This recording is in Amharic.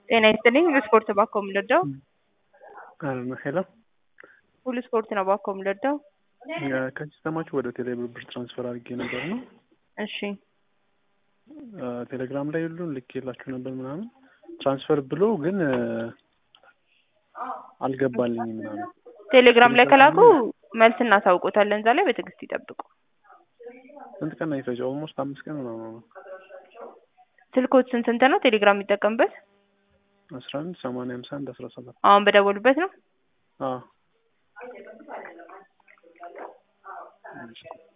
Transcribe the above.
ጤና ይስጥልኝ ሁሉ ስፖርት ባኮ የምንወደው ሄሎ ሁሉ ስፖርት ነው ባኮ የምንወደው ከሲስተማችሁ ወደ ቴሌብር ብር ትራንስፈር አድርጌ ነበር ነው እሺ ቴሌግራም ላይ ሁሉ ልኬላችሁ ነበር ምናምን ትራንስፈር ብሎ ግን አልገባልኝም ምናምን ቴሌግራም ላይ ከላኩ መልስ እናሳውቆታለን። እዛ ላይ በትዕግስት ይጠብቁ። ስንት ቀን አይፈጅ? ኦልሞስት አምስት ቀን ምናምን ነው። ስልኮት ስንት ስንት ነው ቴሌግራም የሚጠቀምበት? አስራ አንድ ሰማንያ ሃምሳ አንድ አስራ ሰባት አሁን በደወሉበት ነው። አዎ